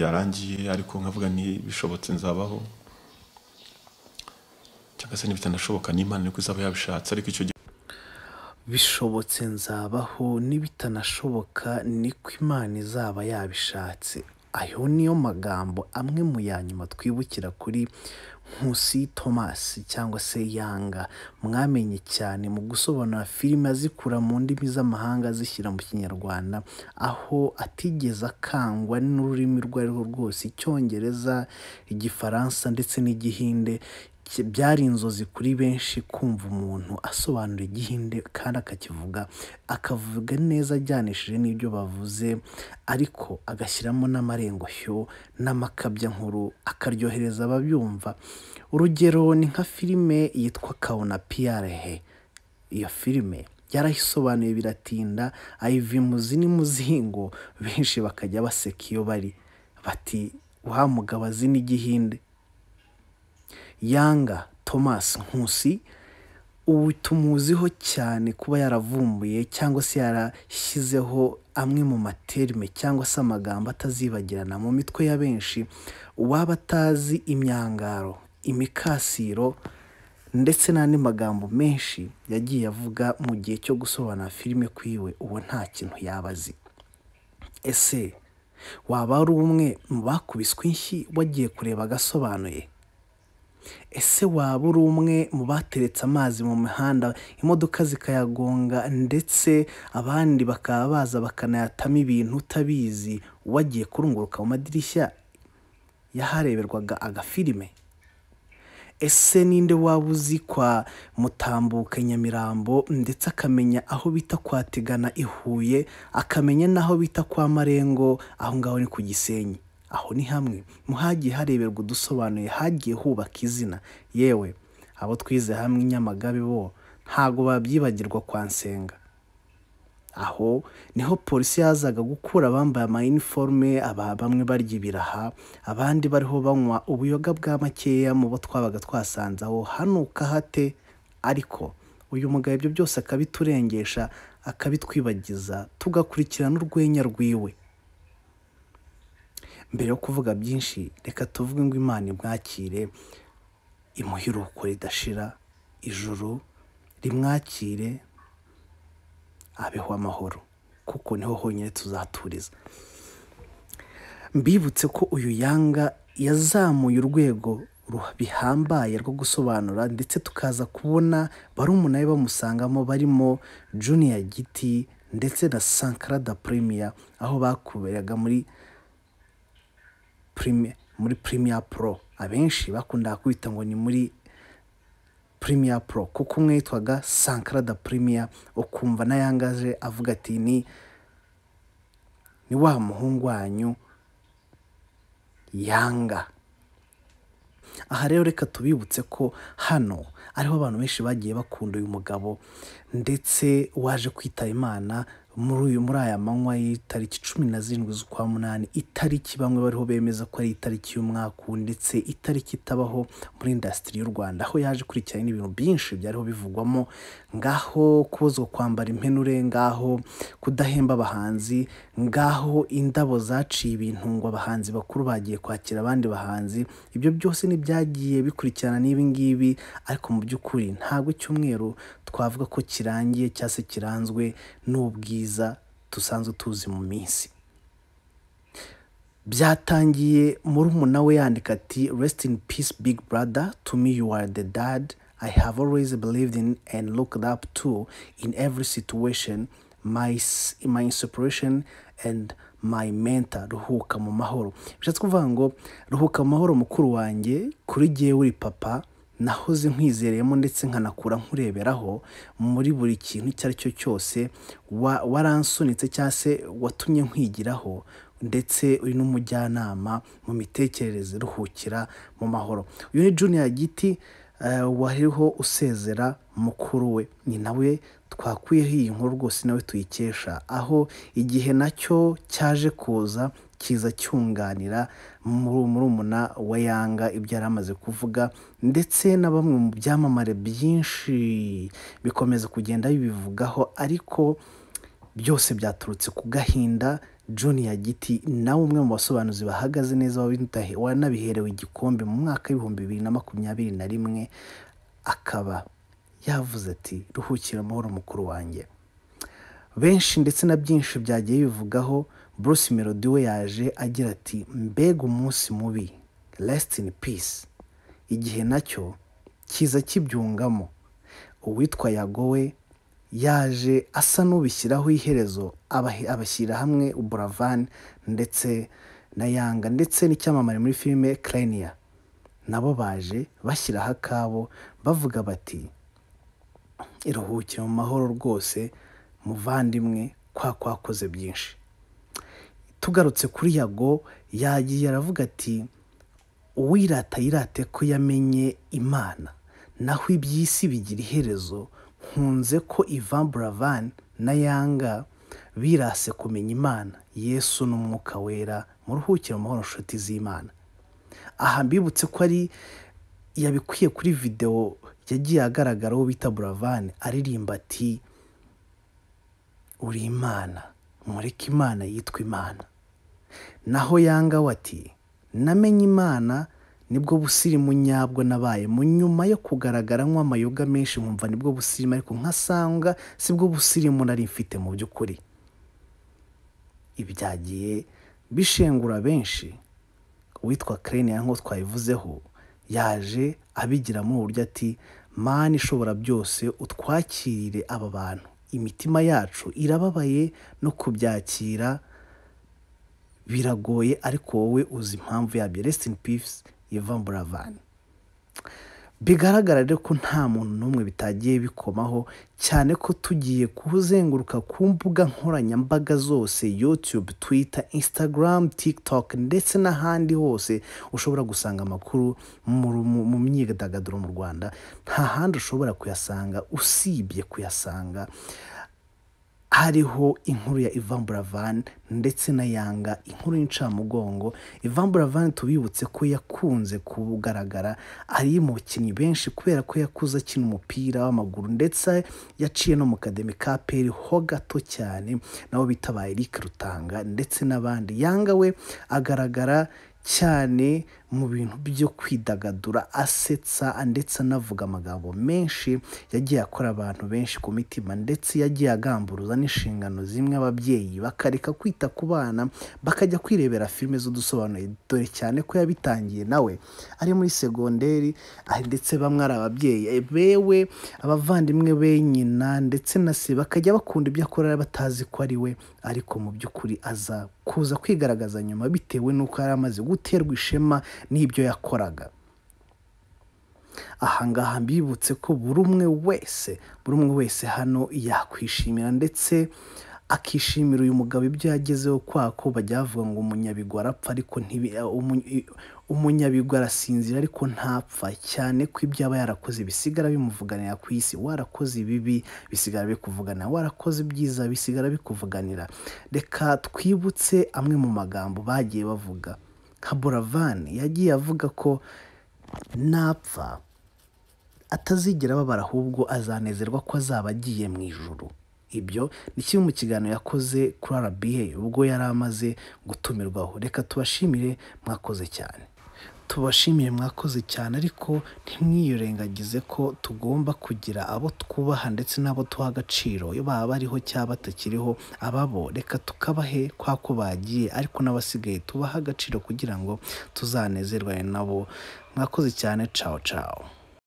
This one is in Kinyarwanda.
byarangiye ariko nkavuga nti bishobotse nzabaho cyangwa se n'ibitanashoboka n'imana niko izaba yabishatse ariko icyo gihe bishobotse nzabaho n'ibitanashoboka niko imana izaba yabishatse ayo niyo magambo amwe mu yanyuma twibukira kuri nkusi tomasi cyangwa se yanga mwamenye cyane mu gusobanura filime azikura mu ndimi z'amahanga azishyira mu kinyarwanda aho atigeze akangwa n'ururimi urwo ari rwo rwose icyongereza igifaransa ndetse n'igihinde ki- byari inzozi kuri benshi kumva umuntu asobanura igihinde kandi akakivuga akavuga neza ajyanishije n'ibyo bavuze ariko agashyiramo n'amarengushyo n'amakabyankuru akaryohereza ababyumva urugero ni nka filime yitwa kabona piyarehe iyo filime yarayisobanuye biratinda ayiva imuzi n'umuzingo benshi bakajya baseka iyo bari bati wa mugabo azi n'igihinde yanga thomas nkusi ubu tumuziho cyane kuba yaravumbuye cyangwa se yarashyizeho amwe mu materime cyangwa se amagambo atazibagirana mu mitwe ya benshi uwaba atazi imyangaro imikasiro ndetse n'andi magambo menshi yagiye avuga mu gihe cyo gusobanura filime kwiwe uwo nta kintu yaba azi ese waba ari umwe mu bakubiswe inshyi wagiye kureba agasobanuye ese waba uri umwe mu bateretse amazi mu mihanda imodoka zikayagonga ndetse abandi bakaba baza bakanayatamo ibintu utabizi wagiye kurunguruka mu madirishya y'ahareberwaga agafilime ese ninde waba uzi kwa mutambuka i nyamirambo ndetse akamenya aho bita kwa tegana i huye akamenya n'aho bita kwa marengo aho ngaho ni ku gisenyi aho ni hamwe mu hagiye hareberwa udusobanuye hagiye hubaka izina yewe abo twize hamwe i nyamagabe bo ntabwo babyibagirwa kwa nsenga aho niho polisi yazaga gukura abambaye amayiniforume aba bamwe barya ibiraha abandi bariho banywa ubuyoga bwa makeya mu bo twabaga twasanze aho hano ukahate ariko uyu mugabo ibyo byose akabiturengesha akabitwibagiza tugakurikirana urwenya rwiwe mbere yo kuvuga byinshi reka tuvuge ngo imana imwakire imuhiruko ridashira ijuru rimwakire abeho amahoro kuko niho honyine tuzaturiza mbibutse ko uyu yanga yazamuye urwego ru- bihambaye rwo gusobanura ndetse tukaza kubona barumuna be bamusangamo barimo juniya giti ndetse na sankara da premiya aho bakuberaga muri Prime- muri premier pro abenshi bakundaga kwita ngo ni muri Premier Pro kuko umwe yitwaga Sankara da Premier ukumva n'ayangaje avuga ati ni ni wa muhungu wanyu yanga aha rero reka tubibutse ko hano ariho abantu benshi bagiye bakunda uyu mugabo ndetse waje kwitaba imana muri uyu muri aya manywa y'itariki cumi na zirindwi z'ukwa munani itariki bamwe bariho bemeza ko ari itariki y'umwaka uwu, ndetse itariki itabaho muri indasitiri y'u rwanda aho yaje kurikirana ibintu byinshi byariho bivugwamo ngaho kubuzwa kwambara impenure ngaho kudahemba abahanzi ngaho indabo zaciye ibintu ngo abahanzi bakuru bagiye kwakira abandi bahanzi ibyo byose n'ibyagiye bikurikirana n'ibi ngibi ariko mu by'ukuri ntabwo icyumweru twavuga ko kirangiye cyangwa se kiranzwe n'ubwiza dusanzwe tuzi mu minsi byatangiye muri umuntu we yandika ati rest in peace big brother to me you are the dad I have always believed in and looked up to in every situation my, s- my inspiration and my mentor ruhuka mu mahoro bishatse kuvuga ngo ruhuka mu mahoro mukuru wanjye kuri jyewe uri papa nahoze nkwizereyemo ndetse nkanakura nkureberaho muri buri kintu icyo ari cyo cyose wa- waransunitse cyangwa se watumye nkwigiraho ndetse uyu ni umujyanama mu mitekerereze ruhukira mu mahoro uyu ni junior giti eh, wariho usezera mukuru we ni nawe twakuyeho iyi nkuru rwose nawe tuyikesha aho igihe nacyo cyaje kuza kiza cyunganira muri murumuna wa yanga ibyo yari amaze kuvuga ndetse na bamwe mu byamamare byinshi bikomeza kugenda bibivugaho ariko byose byaturutse ku gahinda junior giti nawe umwe mu basobanuzi bahagaze neza w'intahe wanabiherewe igikombe mu mwaka w'ibihumbi bibiri na makumyabiri na rimwe akaba yavuze ati ruhukira amahoro mukuru wanjye benshi ndetse na byinshi byagiye bivugaho bruce melody we yaje agira ati mbega umunsi mubi resiti in peace igihe nacyo kiza kibyungamo uwitwa yago we yaje asa n'ubishyiraho iherezo abahe- abashyira hamwe buravani ndetse na yanga ndetse n'icyamamare muri filime kereniya nabo baje bashyiraho akabo bavuga bati iruhukire mu mahoro rwose muvandimwe kwa kwakoze byinshi tugarutse kuri yago yagiye aravuga ati uwirata yirate ko yamenye imana naho iby'isi bigira iherezo nkunze ko ivan buravan na yanga birase kumenya imana yesu n'umwuka wera muruhukire mu mahoro nshuti z'imana aha mbibutse ko ari yabikuye kuri videwo yagiye agaragaraho bita buravani aririmba ati uri imana mureke imana yitwa imana naho yanga we ati namenye imana nibwo busirimu nyabwo nabaye mu nyuma yo kugaragara nk'amayoga menshi nkumva nibwo busirimu ariko nkasanga sibwo busirimu nari mfite mu by'ukuri ibyagiye bishengura benshi uwitwa kereniya nk'uko twabivuzeho yaje abigiramo uburyo ati mani ishobora byose utwakirire aba bantu imitima yacu irababaye no kubyakira biragoye ariko wowe uzi impamvu yabyo resiti in peace ivan buravan bigaragara rero ko nta muntu n'umwe bitagiye bikomaho cyane ko tugiye kuzenguruka ku mbuga nkoranyambaga zose yutube twita instagram tiktok ndetse n'ahandi hose ushobora gusanga amakuru mu mu- mu myidagaduro mu rwanda nta handi ushobora kuyasanga usibye kuyasanga hariho inkuru ya Ivan Buravan ndetse na Yanga inkuru y'incamugongo Ivan Buravan tubibutse ko yakunze kugaragara ari mu bakinnyi benshi kubera ko yakuze akina umupira w'amaguru ndetse yaciye no mu kademi ka peri ho gato cyane nabo bitabaye Eric Rutanga ndetse n'abandi Yanga we agaragara cyane mu bintu byo kwidagadura asetsa ndetse anavuga amagambo menshi yagiye akora abantu benshi ku mitima ndetse yagiye agamburuza n'inshingano zimwe ababyeyi bakareka kwita ku bana bakajya kwirebera filime z'udusobanuye dore cyane ko yabitangiye nawe ari muri segonderi ah, ndetse bamwe ari ababyeyi Eh, bewe abavandimwe be nyina ndetse na se bakajya bakunda ibyo akora batazi ko ari we ariko mu by'ukuri aza kuza kwigaragaza nyuma bitewe n'uko yari amaze guterwa ishema n'ibyo yakoraga ahangaha mbibutse ko buri umwe wese buri umwe wese hano yakwishimira ndetse akishimira uyu mugabo ibyo yagezeho kwako bajya bavuga ngo umunyabigwi arapfa ariko ntibi umu- umunyabigwi arasinzira ariko ntapfa cyane ko ibyo aba yarakoze bisigara bimuvuganira ku isi warakoze ibibi bisigara bikuvuganira warakoze ibyiza bisigara bikuvuganira reka twibutse amwe mu magambo bagiye bavuga nka buravani yagiye avuga ko napfa atazigera ababara ahubwo azanezerwa ko azaba agiye mu ijuru ibyo ni kimwe mu kiganiro yakoze kuri RBA ubwo yari amaze gutumirwaho reka tubashimire mwakoze cyane tubashimire mwakoze cyane ariko ntimwiyirengagize ko tugomba kugira abo twubaha ndetse n'abo tuha agaciro iyo baba bariho cyangwa batakiriho ababo reka tukabahe kwa ko bagiye ariko n'abasigaye tubahe agaciro kugira ngo tuzanezerwane nabo mwakoze cyane cawo cawo